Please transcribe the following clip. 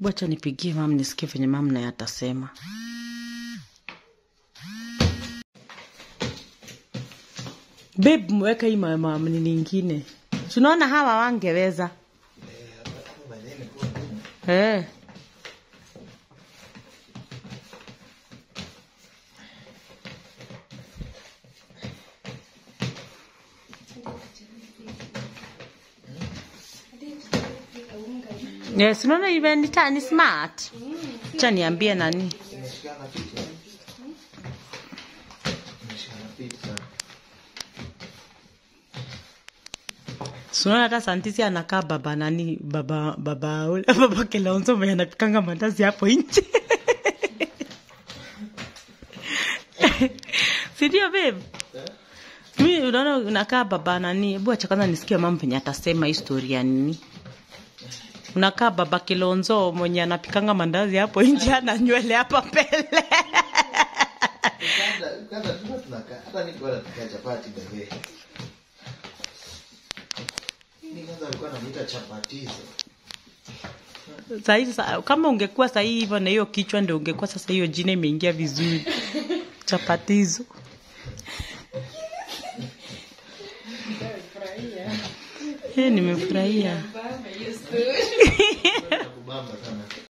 Wacha nipigie mam nisikie venye mam naye atasema. Babe, mweka hii mama nini ingine. Tunaona hawa wangeweza. Eh. Yes, unaona even ni ta- ni smart. Cha niambie nani? Imeshikana picha. Imeshikana picha. Sunaona hata Santisi anakaa baba nani baba baba ule baba Kilonzo mwenye anapikanga mandazi hapo nje. Si ndio babe? Mi unaona unakaa baba nani? Hebu acha kwanza nisikie mama venye atasema historia nini. Unakaa baba Kilonzo mwenye anapikanga mandazi hapo nje ana nywele hapa mbele. Kwanza kwanza tulikuwa tunakaa hata niko wala tukaa chapati bebe. Ni kwanza alikuwa anamuita chapatizo. Sahi sa, kama ungekuwa sahi hivyo na hiyo kichwa ndio ungekuwa sasa hiyo jina imeingia vizuri. Chapatizo. Eh, nimefurahia. Kubamba sana.